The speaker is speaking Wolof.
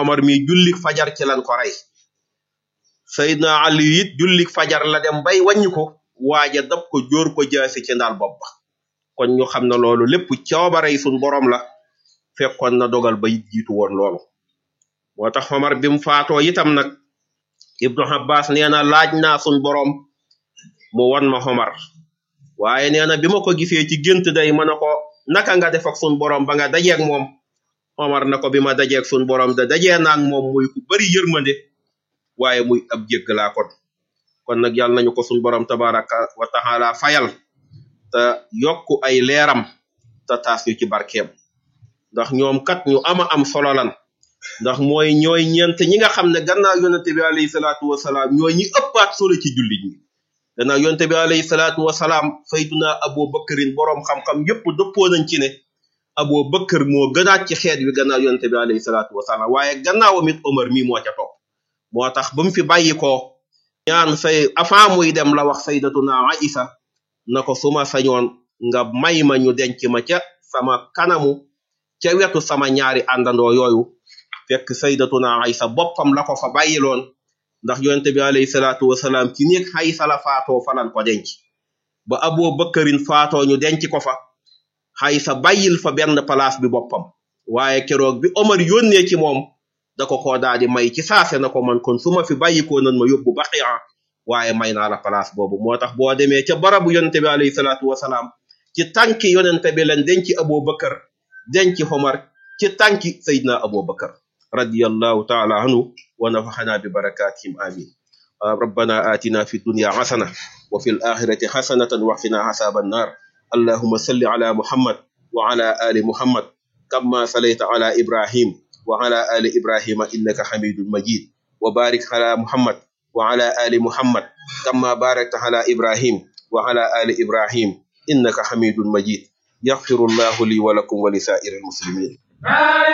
Omar mi jullik fajar ci lan ko rey Seydina Ali it jullik fajar la dem bay wàññi ko waaja dab ko jóor ko jaasi ci ndaal bopp ba kon ñu xam ne loolu lépp coobarey suñ borom la fekkoon na dogal ba it jiitu woon loolu moo tax Omar bi mu faatoo itam nag Ibnu Abbas nee na laaj naa suñ borom mu won ma Omar waaye nee na bi ma ko gisee ci gént day mën a ko naka nga def ak suñ borom ba nga dajeeg moom Omar na ko bi ma dajeeg suñ borom da dajee naag moom muy ku bari yërmande waaye muy ab jéggalaa kon kon nag yàlla nañu ko suñ borom tabaraka wa taala fayal te yokku ay leeram te taas ñu ci barkeem ndax ñoom kat ñu ama am solo lan ndax mooy ñooy ñeent ñi nga xam ne gannaaw yonente bi alayhi salaatu wasalaam ñooy ñi ëppaat solo ci jullit ñi gannaaw yonente bi alayhi salaatu wasalaam sayduna abu bakarin boroom xam-xam yépp dëppoo nañ ci ne abu bakar moo gënaat ci xeet wi gannaaw yonente bi alayhi salaatu wasalaam waaye gannaawam it omar mii moo ca topp moo tax ba mu fi bàyyi ko ñaan say avant muy dem la wax saydatuna aïsa na ko suma sañoon nga may ma ñu denc ma ca sama kanamu ca wetu sama ñaari àndandoo yooyu fekk saydatuna aïsa boppam la ko fa bàyyiloon ndax yonente bi alayhi salaatu wasalaam ci néeg xaysa la faatoo falan ko denc ba aboo bëkkarin faatoo ñu denc ko fa xaysa bàyyil fa benn place bi boppam waaye keroog bi omar yónnee ci moom da ko koo daal di may ci saase na ko man kon su ma fi bàyyikoo nan ma yóbbu baqiya waaye may naa la place boobu moo tax boo demee ca barabu yonente bi alayhi salaatu wasalaam ci tànki yonente bi leen denc aboo bëkkar denc xomar ci tànki sayidna aboo bëkkar radiyallahu taala anhu wa nafaxana bi barakatihim amin ربنا آتنا في الدنيا حسنة وفي الآخرة حسنة وقنا عذاب النار اللهم صل على محمد وعلى آل محمد كما صليت على إبراهيم وعلى آل إبراهيم إنك حميد مجيد وبارك على محمد وعلى آل محمد كما باركت على إبراهيم وعلى آل إبراهيم إنك حميد مجيد يغفر الله لي ولكم ولسائر المسلمين